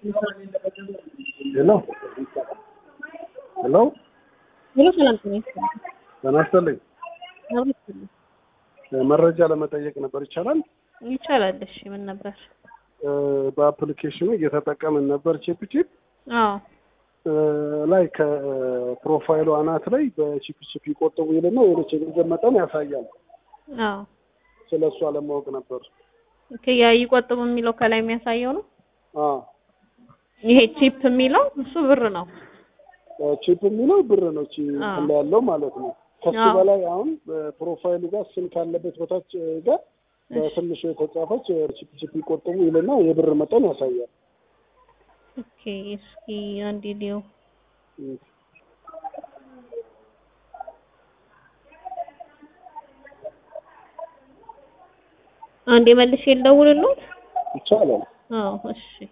ሄሎ ሄሎ ሄሎ ሰላም ጤና ይስጥልኝ። ጤና ይስጥልኝ። አዎ ይስጥልኝ። መረጃ ለመጠየቅ ነበር ይቻላል? ይቻላል። እሺ ምን ነበር? እ፣ በአፕሊኬሽኑ እየተጠቀምን ነበር ቺፕ ቺፕ አዎ እ፣ ላይ ከፕሮፋይሉ አናት ላይ በቺፕ ቺፕ ይቆጥቡ ይልና የሆነች የገንዘብ መጠን ያሳያል። አዎ ስለ እሱ አለማወቅ ነበር። ኦኬ። ያ ይቆጥቡ የሚለው ከላይ የሚያሳየው ነው። አ ይሄ ቺፕ የሚለው እሱ ብር ነው። ቺፕ የሚለው ብር ነው ቺ አ። እንትን ላይ ያለው ማለት ነው። ከሱ አዎ። በላይ አሁን በፕሮፋይሉ ጋር ስም ካለበት በታች ጋር በትንሹ የተጻፈች ቺፕ ቺፕ ይቆጥቡ ይልና የብር መጠን ያሳያል። ኦኬ። እስኪ አንዴ ሊው እ፣ አንዴ መልሼ ልደውልልዎት። ይቻላል። አዎ እሺ